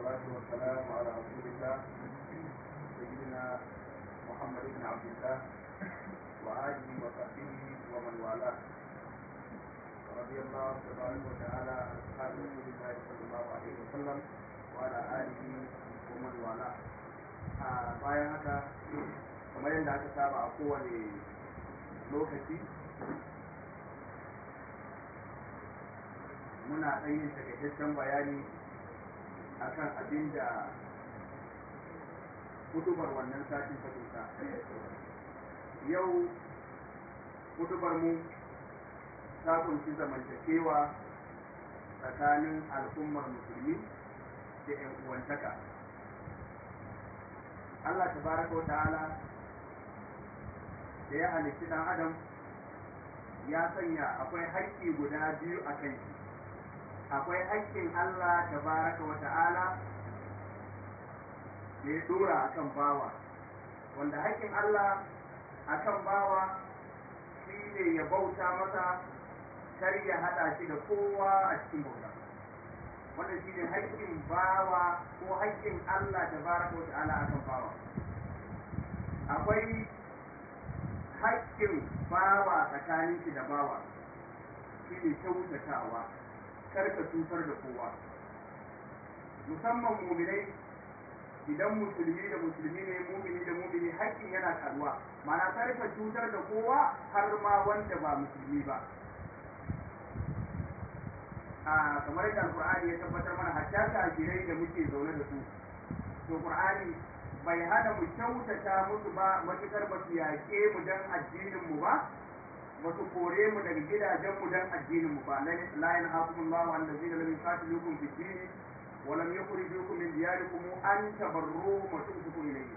والصلاة والسلام على رسول الله سيدنا محمد بن عبد الله وآله وصحبه ومن والاه رضي الله تبارك وتعالى عن أصحاب رسول الله صلى الله عليه وسلم وعلى آله ومن والاه bayan haka kamar yadda aka saba a kowane lokaci muna ɗan yin takaitaccen bayani akan abin da hudubar wannan satin ta kusa yau hudubar mu ta kunshi zamantakewa tsakanin al'ummar musulmi da 'yan uwantaka Allah tabaraka wa ta'ala da ya halitti ɗan adam ya sanya akwai haƙƙi guda biyu a kan shi akwai haƙƙin Allah tabaraka wa ta'ala da ya dora akan bawa wanda haƙƙin Allah akan bawa shi ne ya bauta masa kar ya haɗa shi da kowa a cikin bauta wanda shi ne haƙƙin bawa ko haƙƙin Allah tabaraka wa ta'ala akan bawa akwai haƙƙin bawa tsakanin shi da bawa shi ne kyautatawa karka cutar da kowa musamman muminai idan musulmi da musulmi ne mumini da mumini haƙƙin yana karuwa mana karka cutar da kowa har ma wanda ba musulmi ba a kamar yadda alkur'ani ya tabbatar mana hatta kafirai da muke zaune da su to qur'ani bai hana mu kyautata musu ba matukar ba su yaƙe mu dan addinin mu ba ba su kore mu daga gidajen mu dan addinin mu ba la yanhaqumullahu allazina lam yuqatilukum fid din wa lam yukhrijukum min diyarikum an tabarru wa tumsiku ilayhi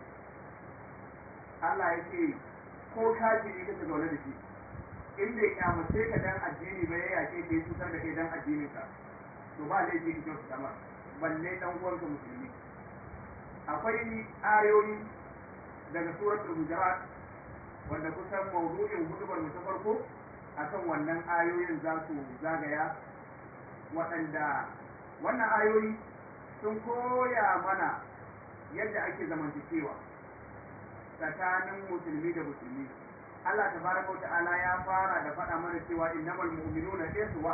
Allah yake ko kafiri kake zaune da shi in bai kyamace ka dan addini ba ya yake ka yi cutar da kai dan addinin ka to ba laifi ka kyautu sama balle dan uwanka musulmi akwai ayoyi daga suratul hujurat wanda kusan maudu'in hudubar mu ta farko akan wannan ayoyin za su zagaya waɗanda wannan ayoyi sun koya mana yadda ake zamantakewa tsakanin musulmi da musulmi Allah tabaraka ta'ala ya fara da faɗa mana cewa innamal mu'minuna ikhwa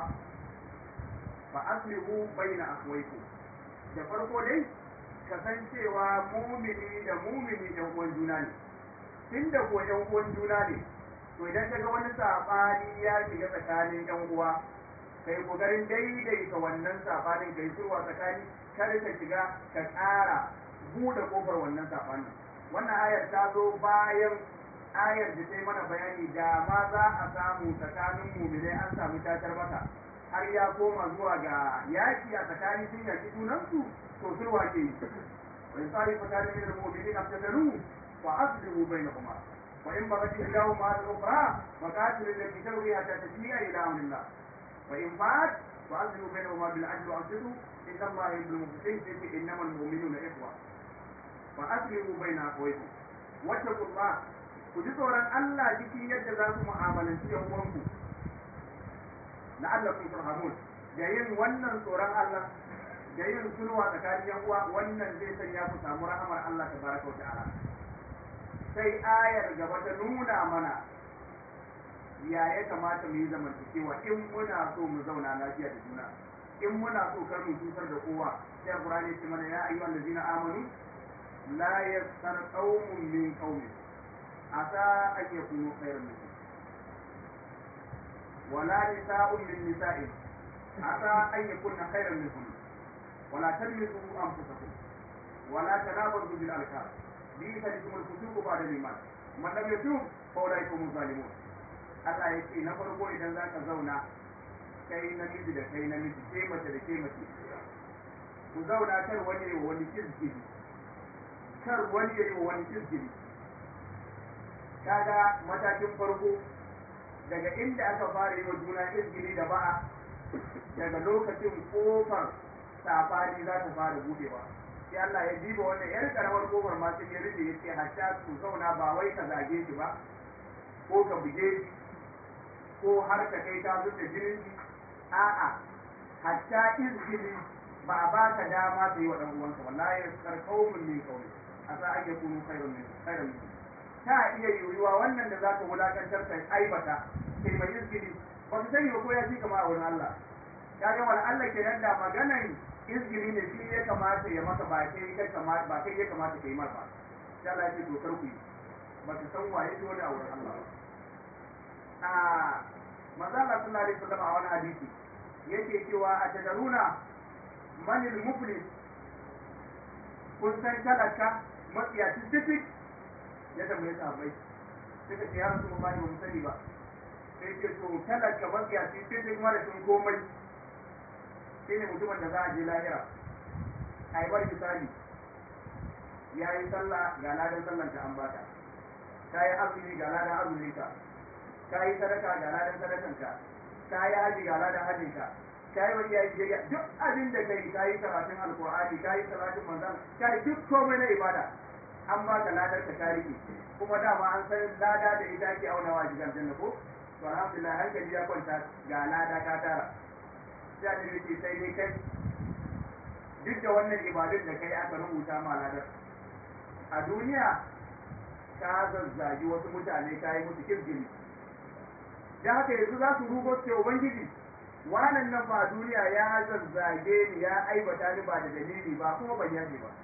fa aslihu baina akhwaykum da farko dai kasancewa mumini da mumini ɗan uwan juna ne tunda ko ɗan uwan juna ne to idan ka ga wani saɓani ya shiga tsakanin ɗan uwa kai kokarin daidaita wannan saɓanin kai surwa tsakani kada ka shiga ka ƙara buɗe ƙofar wannan saɓanin wannan ayar ta zo bayan ayar da ta yi mana bayani da ma za a samu tsakanin muminai an samu tatar mata har ya koma zuwa ga yaki a tsakanin sun yaki junansu to sulwa ke yi wa in tsari fatani min al-mu'minin aftalu fa aslihu bainahuma wa in baghat ihdahuma al-ukhra fa qatilu allati tabghi hatta tafiya ila amrillah wa in ba'at fa aslihu bainahuma bil adli wa aqsitu inna allaha yuhibbul muqsitin fi innama al-mu'minuna ikhwa fa aslihu baina akhawaykum wattaqullah ku ji tsoron Allah cikin yadda za ku mu'amalanci yan uwanku la'allakum turhamun da yin wannan tsoron Allah da yin sulwa tsakanin yan uwa wannan zai sanya ku samu rahamar Allah tabaraka ta'ala sai ayar gaba ta nuna mana ya ya kamata mu yi zamantakewa in muna so mu zauna lafiya da juna in muna so kar mu cutar da kowa sai Qur'ani ya ce mana ya ayyuhal ladina amanu la yaskhar qaumun min qaumin asa an yakunu khairan minkum ولا نساء من نساء عسى أن يكون خيرا منكم ولا تلمزوا أنفسكم ولا تنابزوا بالألقاب بئس الاسم الفسوق بعد الإيمان من لم يتوب فأولئك هم الظالمون Allah ya ce na farko idan za ka zauna kai namiji da kai namiji ke mace da ke mace ku zauna kar wani yi wa wani kirgiri kar wani yi wa wani kirgiri kaga matakin farko daga inda aka fara yi wa juna izgili da ba'a daga lokacin kofar safari za ta fara budewa sai Allah ya diba wannan yar karamar kofar ma sai ya rufe yace hatta su zauna ba wai ka zage shi ba ko ka buge shi ko har ka kai ka zuba jinin shi a'a hatta izgili ba a baka dama ka yi wa dan uwanka wallahi yaskar qaumun min qaumi asa an yakunu khairun min khairun min ta iya yiwuwa wannan da zaka wulakantar kai aibata kai mai izgili ba ka sani ba ko ya fi kama a wurin Allah ya ga wani Allah ke nan da maganan izgili ne shi ya kamata ya maka ba kai kai kamata ba kai ya kamata ka yi mar ba sai Allah ya ce dokar ku yi ba ka san waye dole a wurin Allah ba a manzo Allah sallallahu alaihi wasallam a wani hadisi yake cewa a tadaruna manil muflis kun san talaka matsiyaci titik ya tambaye sahabbai suka ce ya rasu ba ba mu sani ba sai ce to talaka matsiyaci titik mara sun komai shi ne mutumin da za a je lahira a yi bar misali ya yi sallah ga ladan sallan ta an baka ka yi azumi ga ladan azumin ka ka yi sadaka ga ladan sadakan ka ka yi haji ga ladan hajin ka ka yi wani yayi biyayya duk abin da kai ka yi karatun alqur'ani ka yi salatin manzon ka yi duk komai na ibada an baka ladar ka tarihi kuma dama an san lada da ita ake aunawa a gidan janna ko to alhamdulillah hankali ya kwanta ga lada ka tara sai da yake sai dai kai duk da wannan ibadun da kai aka rubuta ma ladar a duniya ka zazzagi wasu mutane ka yi musu kirgiri da haka yanzu za su rugo ce ubangiji wannan nan ba duniya ya zazzage ni ya aibata ni ba da dalili ba kuma ban yaje ba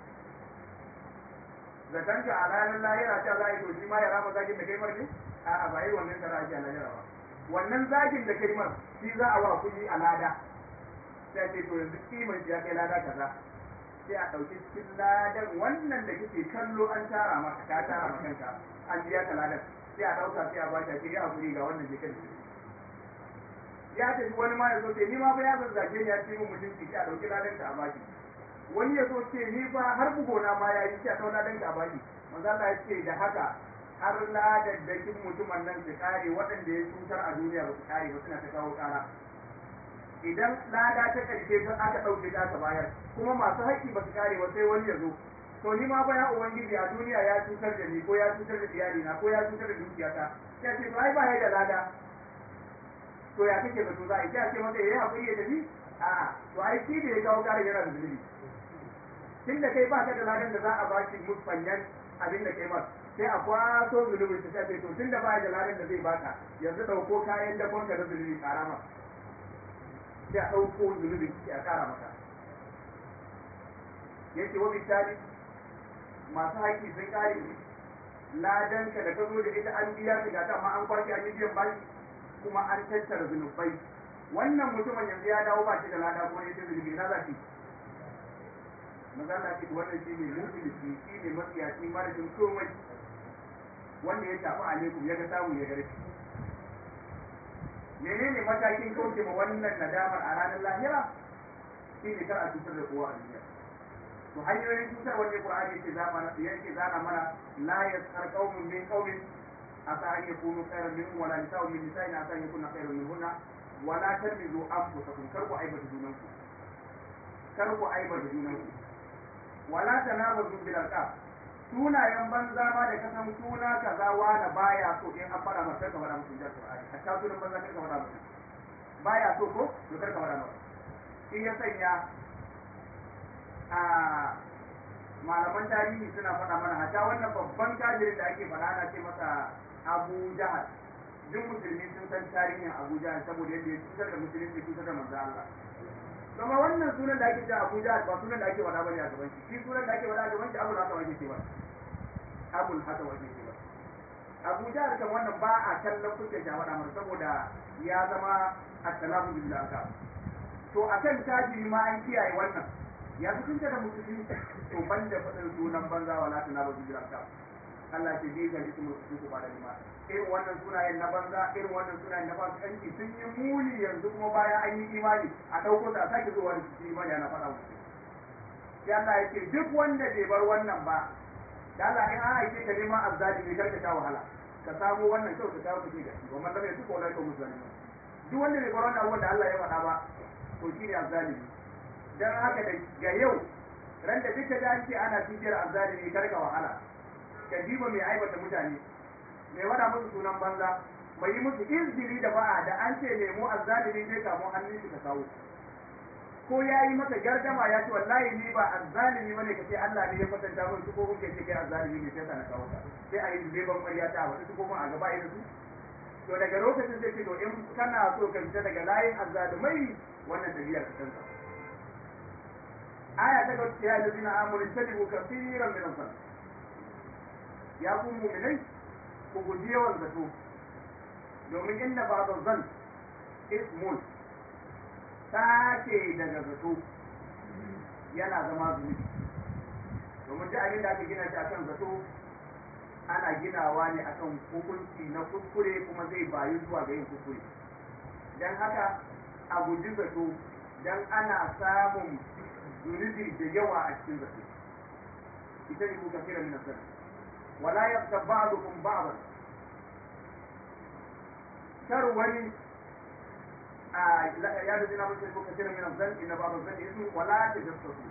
zaton ka a ranar lahira ta za a yi to shi ma ya rama zagin da kai mar ne a'a ba yi wannan tara ake a lahira ba wannan zagin da kai mar shi za a wa kuɗi a lada sai ce to yanzu kiman ya kai lada kaza sai a ɗauki cikin ladan wannan da kike kallo an tara maka ka tara maka kanka an biya ka ladan sai a ɗauka sai a ba shi ya hakuri ga wannan je kan ya tafi wani ma ya zo ce ni ma fa ya zazzage ni ya ce min mutunci sai a ɗauki ladan ka a baki wani ya zo ce ni fa har bugona ma ya yi sai a ɗau ladan ka a baki manzo Allah ya ce da haka har ladaddakin mutumin nan su kare waɗanda ya cutar a duniya ba su kare ba suna ta kawo ƙara idan lada ta ƙarshe ta aka ɗauke ta aka bayar kuma masu haƙƙi ba su kare ba sai wani ya zo to ni ma fa ya ubangiji a duniya ya cutar da ni ko ya cutar da iyalina ko ya cutar da dukiyata sai ce to ai ba ya da lada to ya kake zato za a yi sai a ce masa yayi hakuri ya tafi a to ai shi da ya kawo ƙarin yana da zunubi tun da kai ba ka da ladan da za a baki musfanyan abin da kai masa sai a kwaso zunubin ta sai to tun da ba da ladan da zai baka yanzu ɗauko kayan dakon ka da zunubi ƙara masa sai a ɗauko zunubin sai a ƙara maka yace wa misali masu haƙƙi sun ƙare ladanka da ka zo da ita an biya ka gata amma an kwashe an yi biyan bashi kuma an tattara zunubai wannan mutumin yanzu ya dawo ba shi da lada ko ne ta zunubi na za shi maza na ce wannan shi ne mufilisi shi ne matsiyaci marashin komai wanda ya tafi alaikum ya ga samu ya gare menene matakin kauce ma wannan nadamar a ranar lahira shi ne kar a cutar da kowa a duniya to hanyoyin cutar wanda Qur'ani yake zama yake zana mana la yaskhar qaumun min qaumin asa an yakunu khairan minhum wala nisa'un min nisa'in asa an yakuna khairan minhunna wala tarmizu anfusakum kar ku aibata junanku kar ku aibata junanku wala tanabazu bil alqab sunayen banza ma da kasan suna kaza wani baya so in an fara masa ka fara musu jar Qur'ani hatta sunan banza kar ka fara musu baya so ko to kar ka fara masa shi ya sanya a malaman tarihi suna faɗa mana hata wannan babban kafirin da ake faɗa ana ce masa Abu Jahal duk musulmi sun san tarihin Abu Jahal saboda yadda ya cutar da musulunci cutar da manzo Allah kuma wannan sunan da ake cewa Abu Jahal ba sunan da ake faɗa bane a gaban shi shi sunan da ake faɗa a gaban shi Abu Haka wake ce ba Abu Haka wake ce ba Abu Jahal kan wannan ba a kallon kuke ja faɗa masa saboda ya zama at-talafu bil to akan kafiri ma an kiyaye wannan ya fi tunta da musulmi to ban da faɗin sunan banza wala tana ba su jiranka Allah ce bai gari kuma su ku bada lima irin wannan sunayen na banza irin wannan sunayen na fasikanci sun yi muni yanzu kuma bayan an yi imani a ɗauko ta sake zuwa da su imani ana faɗa musu sai Allah ya ce duk wanda bai bar wannan ba da Allah in an aike ka neman azzalimi kar ka sha wahala ka samu wannan kyau ka kawo ka ce gashi wa man lam yatuqa ulai ka muslimin duk wanda bai bar wannan abubuwan da Allah ya faɗa ba to shine azzalimi dan haka da ga yau ran da duka da ce ana tijiyar azzalimi kar ka wahala ka diba mai aibata mutane mai wada musu sunan banza mai yi musu izgiri da ba'a da an ce nemo azzalimi sai kamo hannun shi ka kawo ko ya yi maka gardama ya ce wallahi ni ba azzalimi bane ka ce Allah ne ya kwatanta mun su ko kuke ce kai azzalimi ne sai ka na kawo ka sai a yi leban ƙarya ta wata su ko a gaba irin su to daga lokacin zai ce to in kana so ka fita daga layin azzalumai wannan tabiya ka canza aya ta ga ya lazina amuru tadibu kaseeran min al ya ku mu'minai ku guji yawan zato domin inda ba zan ismun sace daga zato yana zama zunubi domin duk abin da aka gina shi akan zato ana ginawa ne akan hukunci na kuskure kuma zai bayu zuwa ga yin kuskure don haka a guji zato don ana samun zunubi da yawa a cikin zato ita ne kuka kira min asali wala yaqta ba'dukum ba'dan kar wani ya da zina mutum kuka kira min asali inna ba'd zan ismu wala tajassasu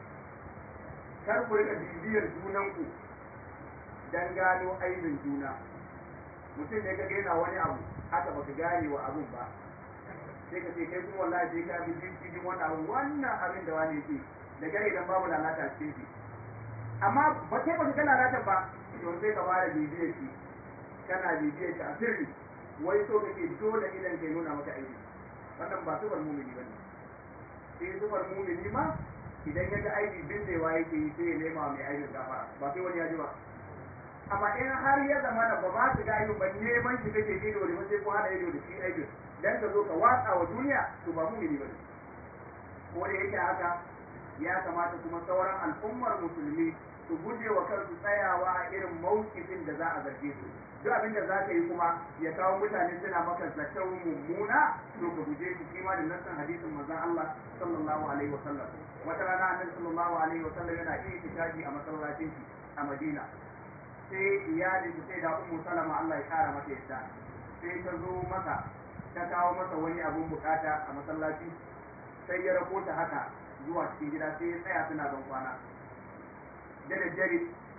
kar ku rika bibiyar junanku dan gano aibin juna mutum ne ka gaina wani abu haka baka gane wa abun ba sai ka ce kai kuma wallahi sai ka bi cikin wannan abu wannan abin da wani yake da gare idan babu lalata cikin shi amma ba kai ba ka lalata ba to sai ka fara bibiyar shi kana bibiyar shi a sirri wai so kake dole idan kai nuna maka aibi wannan ba sufar mumini bane sai sufar mumini ma idan ya ga aibi bindewa yake yi sai ya nema mai aibin gafara ba sai wani ya ji ba amma in har ya zama da ba ba su ga aibin ba neman shi kake ido da sai ko hada ido da shi aibin dan ka zo ka watsa wa duniya to ba mumini bane ko da yake haka ya kamata kuma sauran al'ummar musulmi su guje wa kansu tsayawa a irin mawkifin da za a zarge su duk abin da za ka yi kuma ya kawo mutane suna maka zaton mummuna to ka guje shi shi ma da nassan hadisin manzon Allah sallallahu alaihi wa sallam wata rana annabi sallallahu alaihi wa sallam yana iya tikaji a masallacin shi a Madina sai iyali sai da ummu salama Allah ya kara mata yadda sai ta zo masa ta kawo masa wani abun bukata a masallaci sai ya rako ta haka zuwa cikin gida sai ya tsaya suna ban kwana da daddare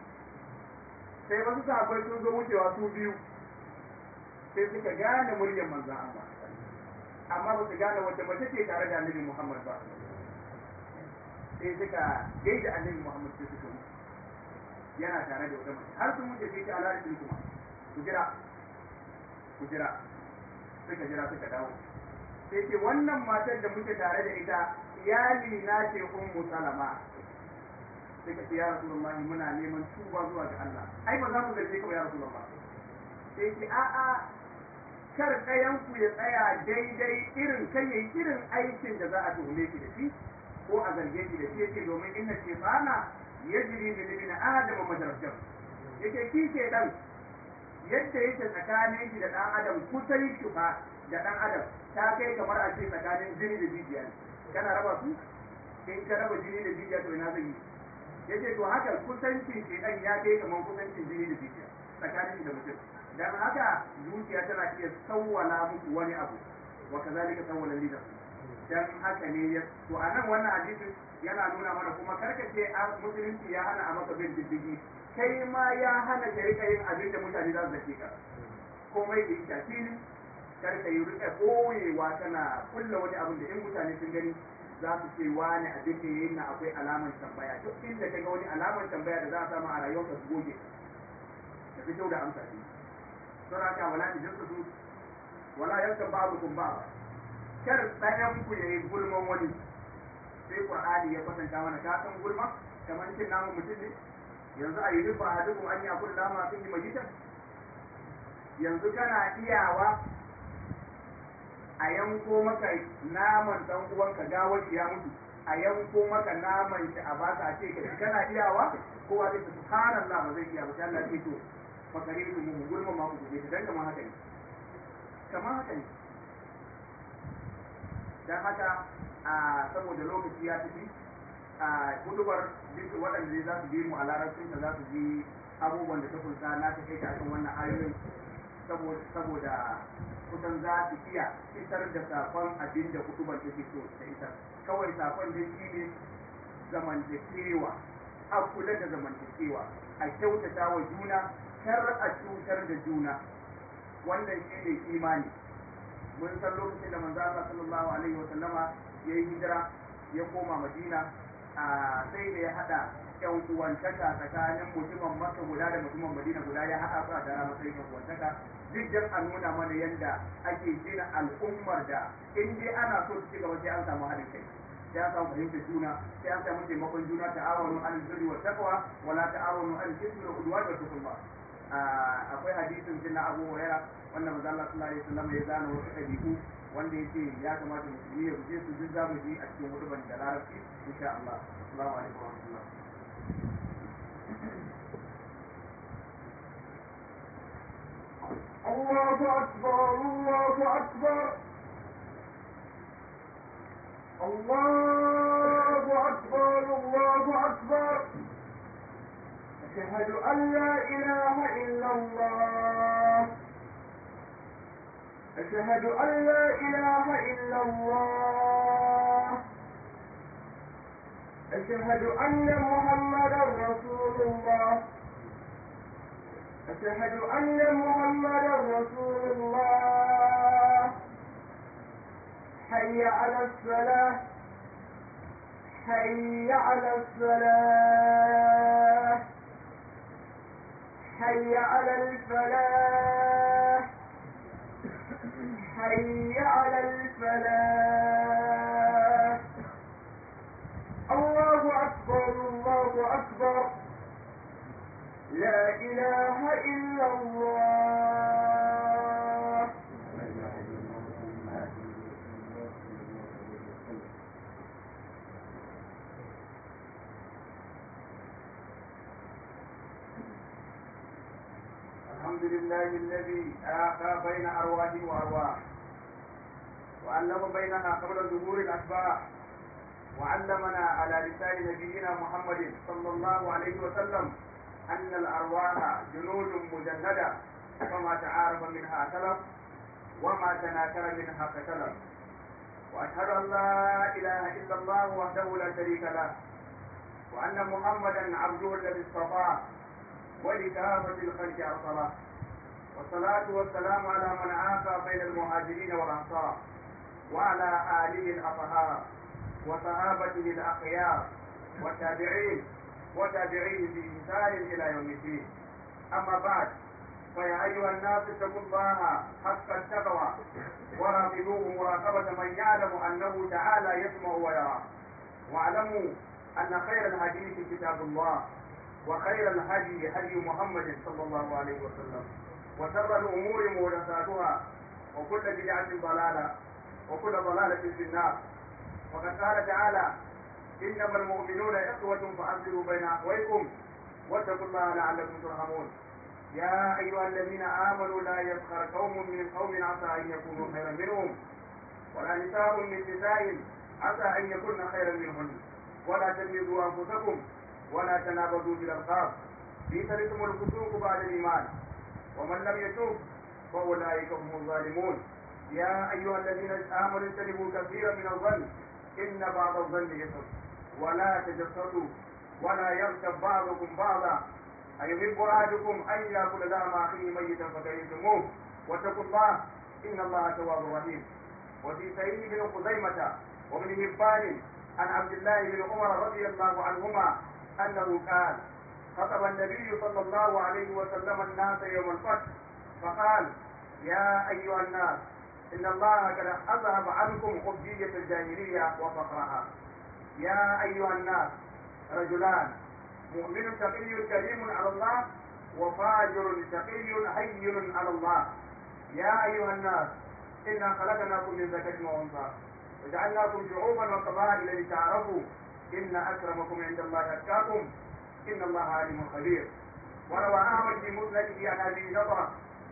sai wasu sahabbai sun zo wucewa su biyu sai suka gane muryar manzan Allah amma ba su gane wata mace ce tare da annabi Muhammad ba sai suka gaida annabi Muhammad sai suka wuce yana tare da wata mace har sun wuce sai ta alarikin kuma ku jira ku jira suka jira suka dawo sai ce wannan matar da muke tare da ita iyali na ce ummu salama sai ka ce ya rasulullah muna neman tuba zuwa ga Allah ai ba za mu zarge ka ba ya rasulullah sai ce a a kar ɗayan ku ya tsaya daidai irin kai yayi irin aikin da za a tuhume shi da shi ko a zarge shi da shi yake domin inna shaytana yajri min ibn adam majrajam yake ki ke dan yadda yake tsakanin shi da dan adam kusan shufa da dan adam ta kai kamar a ce tsakanin jini da jijiya ne kana raba su in ka raba jini da jijiya to ina zai yi yace to haka kusancin shi dan ya kai kamar kusancin jini da jijiya tsakanin shi da mutum dan haka zuciya tana iya sawwala muku wani abu wa kazalika sawwala lida dan haka ne ya to anan wannan hadisin yana nuna mana kuma karkace a musulunci ya hana a maka bin diddigi kai ma ya hana ka rika yin abin da mutane za su zake ka komai da ita fili kar ka yi rika koyewa tana kulla wani abin da in mutane sun gani za su ce wani abin da yayin na akwai alamar tambaya duk inda ka ga wani alamar tambaya da za a samu a rayuwar ka su goge ka fito da amsa ne don haka wala ta jinsu su wala yanka ba'dukum ba kar ɗayan ku yayi gulman wani sai qur'ani ya kwatanta mana ka san gulma kamar cin namu mutum ne yanzu a yi ba a duk an ya kulla ma sun yi majitan yanzu kana iyawa a yanko maka naman dan uwanka gawar ya mutu a yanko maka naman shi a baka a ce ka kana iyawa kowa zai subhanallah ba zai iya ba sai Allah ya ce to fakare su mu gulma ma ku guje dan kamar haka ne kamar haka ne dan haka a saboda lokaci ya tafi a hudubar duk waɗanda za su bi mu a larabcin da za su ji abubuwan da ta kulsa na ta kai ta akan wannan ayoyin saboda kusan za su iya isar da sakon abin da hudubar take so ta isar kawai sakon da shi ne zamantakewa a kula da zamantakewa a kyautata wa juna kar a cutar da juna wannan shi ne imani mun san lokacin da manzo Allah sallallahu alaihi wa sallama yayi hijira ya koma madina a sai da ya hada yan uwantaka tsakanin mutumin maka guda da mutumin madina guda ya haɗa su a tara matsayin yan uwantaka duk dan a nuna mana yadda ake gina al'ummar da in dai ana so su ci gaba sai an samu haɗin kai sai an samu fahimtar juna sai an samu taimakon juna ta'awanu an birri wa taqwa wala ta'awanu an ismi wa udwan wa tuqwa akwai hadisin jinna Abu Hurairah wanda manzo Allah sallallahu alaihi wasallam ya zana wasu ɗabi'u wanda yake ya kamata musulmi ya guje su duk zamu ji a cikin hudubar da larabci insha Allah assalamu alaikum wa rahmatullah الله أكبر الله أكبر الله أكبر الله أكبر أشهد أن لا إله إلا الله أشهد أن لا إله إلا الله أشهد أن محمدا رسول الله أشهد أن محمدا رسول الله حي على الصلاة حي على الصلاة حي على الفلاح حي على الفلاح الله أكبر الله أكبر لا إله إلا الله الحمد لله الذي آخى بين أرواح وأرواح وعلم بينها قبل ظهور الأسباح وعلمنا على لسان نبينا محمد صلى الله عليه وسلم أن الأرواح جنود مجندة فما تعارف منها اختلف وما تناكر منها اختلف وأشهد أن لا إله إلا الله وحده لا شريك له وأن محمدا عبده الذي اصطفاه ولكافة الخلق أرسله والصلاة والسلام على من عافى بين المهاجرين والأنصار وعلى آله الأطهار وصحابته الأخيار والتابعين وتابعيه بإحسان إلى يوم الدين أما بعد فيا أيها الناس اتقوا الله حق التقوى وراقبوه مراقبة من يعلم أنه تعالى يسمع ويرى واعلموا أن خير الحديث كتاب الله وخير الهدي هدي محمد صلى الله عليه وسلم وشر الأمور محدثاتها وكل بدعة ضلالة وكل ضلالة في النار وقد قال تعالى إنما المؤمنون إخوة فأصلحوا بين أخويكم واتقوا الله لعلكم ترحمون يا أيها الذين آمنوا لا يسخر قوم من قوم عسى أن يكونوا خيرا منهم ولا نساء من نساء عسى أن يكون خيرا منهن ولا تلمزوا أنفسكم ولا تنابذوا بالألقاب بئس الاسم الفسوق بعد الإيمان ومن لم يتوب فأولئك هم الظالمون يا أيها الذين آمنوا اجتنبوا كثيرا من الظن إن بعض الظن إثم ولا تجسسوا ولا يغتب بعضكم بعضا أيحب أحدكم أن يأكل لحم أخيه ميتا فكرهتموه واتقوا الله إن الله تواب رحيم وفي سعيد بن خزيمة وابن هبان عن عبد الله بن عمر رضي الله عنهما أنه قال خطب النبي صلى الله عليه وسلم الناس يوم الفتح فقال يا أيها الناس إن الله قد أذهب عنكم خبزية الجاهلية وفقرها يا أيها الناس رجلان مؤمن تقي كريم على الله وفاجر تقي هين على الله يا أيها الناس إنا خلقناكم من ذكر وأنثى وجعلناكم شعوبا وقبائل لتعارفوا إن أكرمكم عند الله أتقاكم إن الله عليم خبير وروى أحمد في مسنده عن أبي نضرة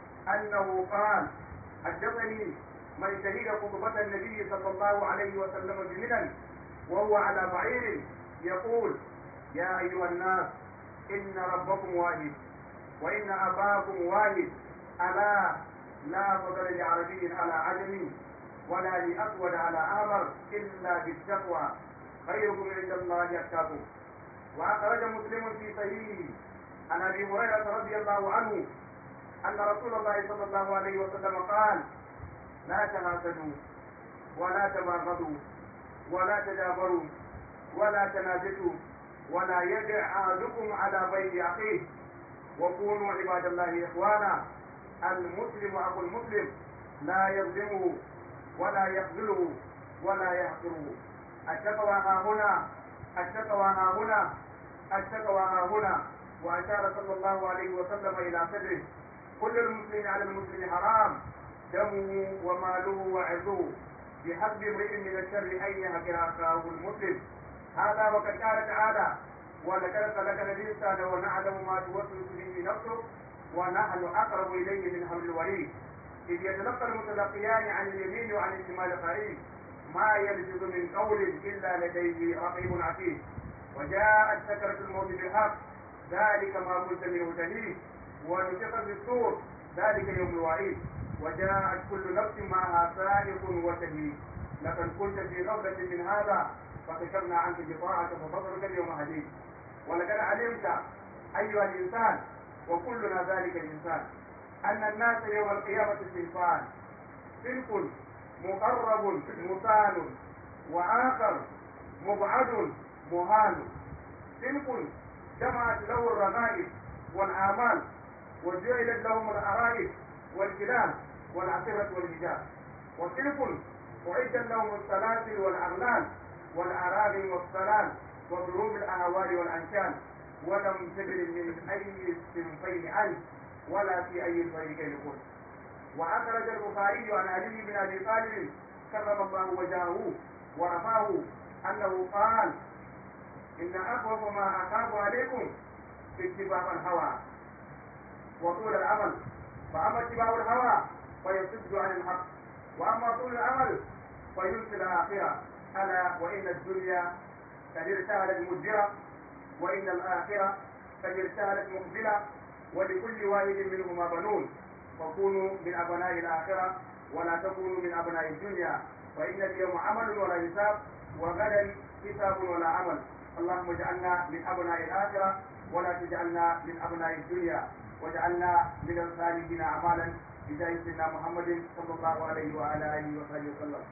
أنه قال حدثني من شهد خطبة النبي صلى الله عليه وسلم بمنن وهو على بعير يقول يا أيها الناس إن ربكم واحد وإن أباكم واحد ألا لا فضل لعربي على عجمي ولا لأسود على أمر إلا بالتقوى خيركم عند الله أتقاكم وأخرج مسلم في صحيحه عن أبي هريرة رضي الله عنه أن رسول الله صلى الله عليه وسلم قال لا تناسدوا ولا تباغضوا ولا تدابروا ولا تنافسوا ولا يدع أحدكم على بيت أخيه وكونوا عباد الله إخوانا المسلم أخو المسلم لا يظلمه ولا يخذله ولا يحقره التقوى ها هنا التقوى ها هنا التقوى ها هنا وأشار صلى الله عليه وسلم إلى صدره كل المسلم على المسلم حرام دمه وماله وعرضه بحسب امرئ من الشر أن يهجر أخاه المسلم هذا وقد قال تعالى ولقد خلقنا الإنسان ونعلم ما توسوس به نفسه ونحن أقرب إليه من حبل الوريد إذ يتلقى المتلقيان عن اليمين وعن الشمال قريب ما يلفظ من قول إلا لديه رقيب عتيد وجاءت سكرة الموت بالحق ذلك ما كنت منه تهيد ونفخ في الصور ذلك يوم الوعيد وجاءت كل نفس معها سائق وشهيد لقد كنت في غفلة من هذا فكشفنا عنك غطاءك فبصرك اليوم حديد ولقد علمت أيها الإنسان وكلنا ذلك الإنسان أن الناس يوم القيامة صنفان صنف مقرب مثال وآخر مبعد مهان صنف جمعت له الرغائب والآمال وجعلت لهم الأرائب والكلام والعصرة والحجاب وصنف أعد لهم السلاسل والأغلال والأراغم والسلال وضروب الأهوال والأنشان ولم تدر من أي الصنفين أنت ولا في أي الفريقين كنت وأخرج البخاري عن علي بن أبي طالب كرم الله وجهه ورفعه أنه قال إن أخوف ما أخاف عليكم اتباع الهوى وطول العمل فأما اتباع الهوى فيصد عن الحق وأما طول العمل فينسي الآخرة ألا وإن الدنيا قد ارتهلت مدبرة وإن الآخرة قد ارتهلت مقبلة ولكل واحد منهما بنون فكونوا من أبناء الآخرة ولا تكونوا من أبناء الدنيا فإن اليوم عمل ولا حساب وغدا حساب ولا عمل اللهم اجعلنا من أبناء الآخرة ولا تجعلنا من أبناء الدنيا واجعلنا من الخالدين أعمالا بجاه سيدنا محمد صلى الله عليه وعلى آله وصحبه وسلم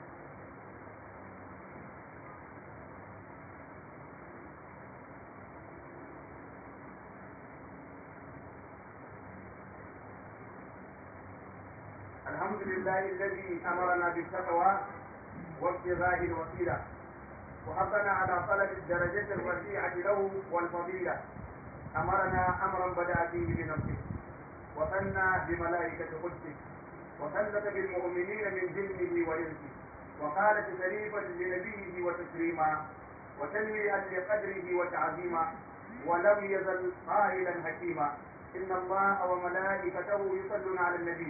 الحمد لله الذي امرنا بالتقوى وابتغاء الوسيله وحثنا على طلب الدرجه الرفيعه له والفضيله امرنا امرا بدا فيه بنفسه وثنى بملائكه قدسه وثلث بالمؤمنين من جنه وانسه وقال تشريفا لنبيه وتكريما وتنويها لقدره وتعظيما ولم يزل قائلا حكيما ان الله وملائكته يصلون على النبي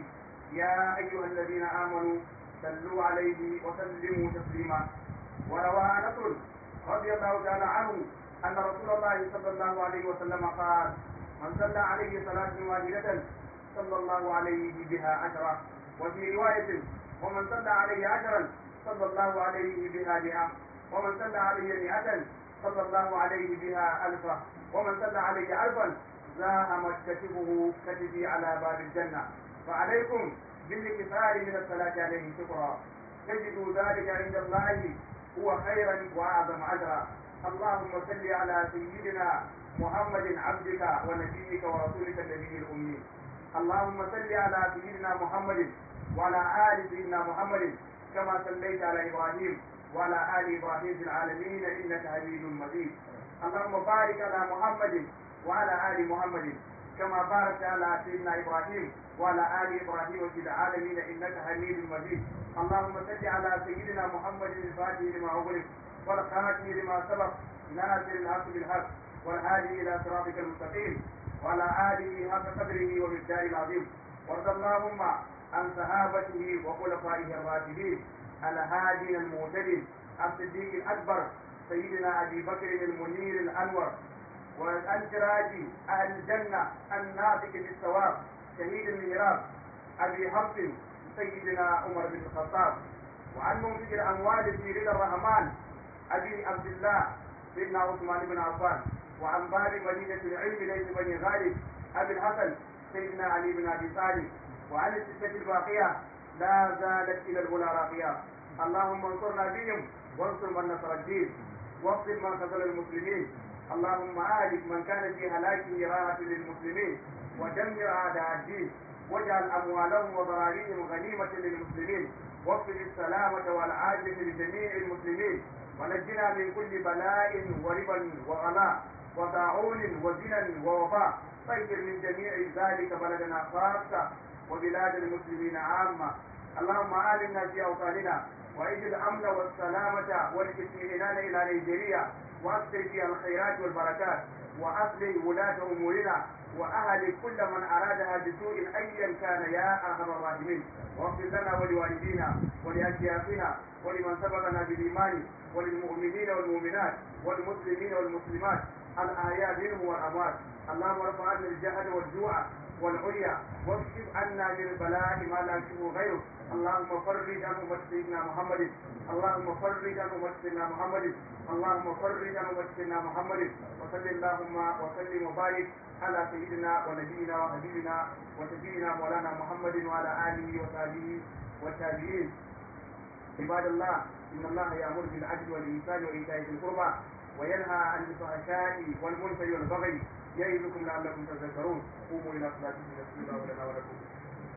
يا أيها الذين آمنوا صلوا عليه وسلموا تسليما وروى أنس رضي الله تعالى عنه أن رسول الله صلى الله عليه وسلم قال من صلى عليه صلاة واحدة صلى الله عليه بها عشرة وفي رواية ومن صلى عليه عشرا صلى الله عليه بها مئة ومن صلى عليه مئة صلى الله عليه بها ألفا ومن صلى عليه ألفا زاهم كتفه كتفي على باب الجنة فعليكم بالاكثار من الصلاة عليه شكرا تجدوا ذلك عند الله هو خيرا واعظم اجرا اللهم صل على سيدنا محمد عبدك ونبيك ورسولك النبي الامي اللهم صل على سيدنا محمد وعلى ال سيدنا محمد كما صليت على ابراهيم وعلى ال ابراهيم في العالمين انك حميد مجيد اللهم بارك على محمد وعلى ال محمد كما باركت على سيدنا ابراهيم وعلى ال ابراهيم في العالمين انك حميد مجيد اللهم صل على سيدنا محمد الفاتح لما اغلق والخاتم لما سبق ناصر الحق بالحق والهادي الى صراطك المستقيم وعلى اله حق قدره ومقداره العظيم وارض اللهم عن صحابته وخلفائه الراشدين الهادين المهتدين الصديق الاكبر سيدنا ابي بكر المنير الانور وعن سراج اهل الجنه الناطق بالثواب شهيد المهراب ابي حفص سيدنا عمر بن الخطاب وعن منفق الاموال في رضا الرحمن ابي عبد الله سيدنا عثمان بن عفان وعن باب مدينه العلم ليس بني غالب ابي الحسن سيدنا علي بن ابي طالب وعن السته الباقيه لا زالت الى الغلا راقيه اللهم انصرنا بهم وانصر من نصر الدين واغفر من قتل المسلمين اللهم اهلك من كان في هلاكه راحة للمسلمين ودمر اعداء الدين واجعل اموالهم وضراريهم غنيمة للمسلمين واغفر السلامة والعافية لجميع المسلمين ونجنا من كل بلاء وربا وغلاء وطاعون وزنا ووباء طهر من جميع ذلك بلدنا خاصة وبلاد المسلمين عامة اللهم آمنا في أوطاننا وإذ الأمن والسلامة والاطمئنان إلى نيجيريا وأكثر فيها الخيرات والبركات وأصلح ولاة أمورنا وأهل كل من أرادها بسوء أيا كان يا أرحم الراحمين واغفر لنا ولوالدينا ولأشياخنا ولمن سبقنا بالإيمان وللمؤمنين والمؤمنات والمسلمين والمسلمات الآيات منهم والأموات اللهم ارفع عنا الجهل والجوع والعري واكشف عنا من البلاء ما لا يكشفه غيرك اللهم فرج عن أمة سيدنا محمد اللهم فرج عن أمة سيدنا محمد اللهم فرج عن أمة سيدنا محمد وصل اللهم وسلم وبارك على سيدنا ونبينا وحبيبنا وشفينا مولانا محمد وعلى آله وصحبه والتابعين عباد الله إن الله يأمر بالعدل والإحسان وإيتاء ذي القربى وينهى عن الفحشاء والمنكر والبغي يعظكم لعلكم تذكرون قوموا إلى صلاتكم يغفر الله لنا ولكم